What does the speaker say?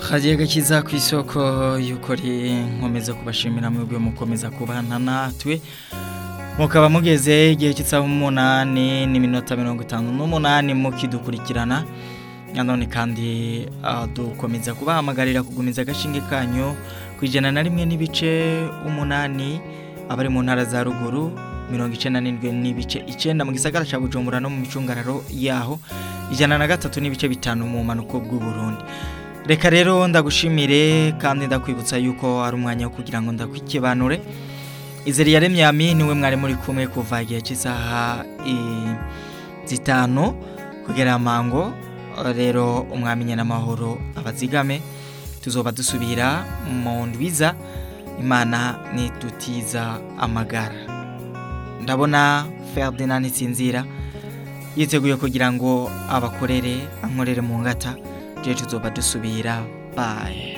kagiye gakiza ku isoko y'ukuri nkomeza kubashimira mwebwe mukomeza kubana natwe mukaba mugeze igihe cy'isaha umunani n'iminota mirongo itanu n'umunani mukidukurikirana nanone kandi ah, dukomeza kubahamagarira kugumiza agashinge kanyu ku ijana na rimwe n'ibice umunani abari mu ntara za ruguru mirongo icenda n'indwi n'ibice icenda mu gisagara ca bujumbura no mu micungararo yaho ijana na gatatu n'ibice bitanu mu manuko bw'uburundi reka rero ndagushimire kandi ndakwibutsa yuko ari umwanya wo kugira ngo ndakwikibanure izeri yaremye yami niwe mwari muri kumwe kuva igihe cy'isaha i- zitanu kugera amango rero umwami n'amahoro abazigame tuzoba dusubira mu ndwiza imana nitutiza amagara ndabona Ferdinand Nitsinzira yiteguye kugira ngo abakorere ankorere mu ngata je tuzoba dusubira bye